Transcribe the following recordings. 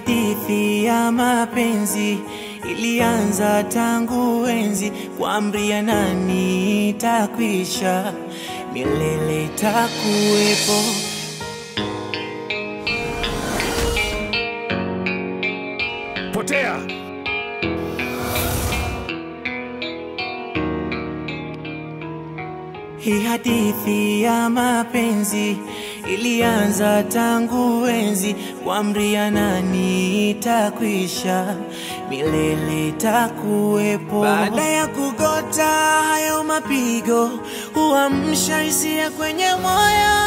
hadithi ya mapenzi ilianza tangu enzi, kwa amri ya nani itakwisha, milele itakuwepo. Potea! Hii hadithi ya mapenzi ilianza tangu enzi, kwa amri ya nani itakwisha, milele itakuwepo. Baada ya kugota hayo mapigo, huamsha hisia kwenye moyo.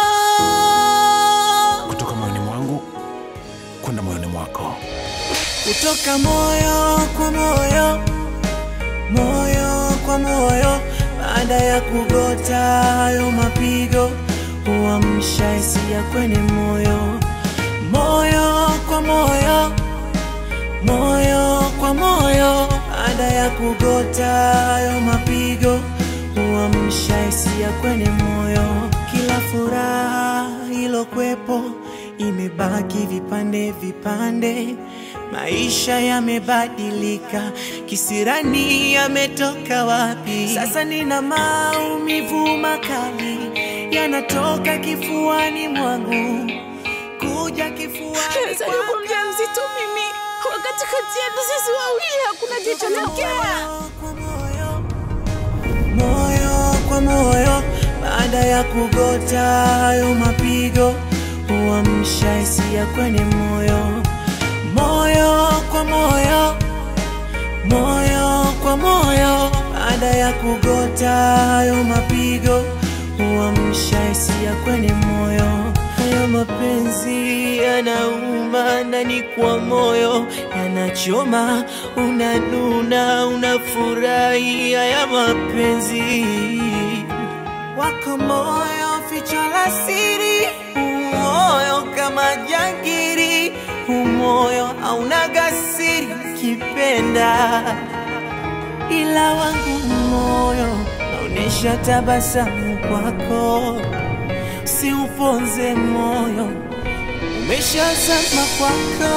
Kutoka moyoni mwangu kwenda moyoni mwako. kutoka moyo kwa moyo, moyo kwa moyo. Baada ya kugota hayo mapigo, huamsha hisia kwenye moyo, moyo kwa moyo, moyo kwa moyo. Baada ya kugota hayo mapigo, huamsha hisia kwenye moyo. Kila furaha ilokwepo imebaki vipande vipande. Maisha yamebadilika, kisirani yametoka wapi? Sasa nina maumivu makali yanatoka kifuani mwangu, kuja kifuani Nazaliwa kuwa mjamzito mimi, wakati kati yetu sisi wawili hakuna kilichotokea. kwa moyo, moyo kwa moyo. Baada ya kugota hayo mapigo, huamsha hisia kwenye moyo, moyo kwa moyo, moyo kwa moyo. Baada ya kugota hayo mapigo, huamsha hisia kwenye moyo. Hayo mapenzi yanauma ndani kwa moyo, yanachoma, unanuna, unafurahi. Haya mapenzi wako moyo, ficho la siri, umoyo kama jangiri, umoyo hauna gasiri, ukipenda ila wangu moyo naonesha tabasamu kwako, siuponze moyo umeshazama kwako,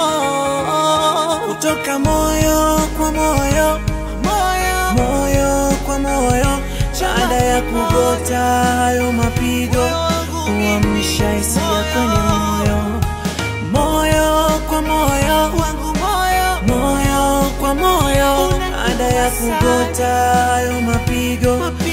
kutoka moyo kwa moyo, moyo, moyo kwa moyo. Baada ya kugota hayo mapigo, huamsha hisia kwenye moyo, moyo kwa moyo, wangu moyo, moyo kwa moyo. Baada ya kugota hayo mapigo,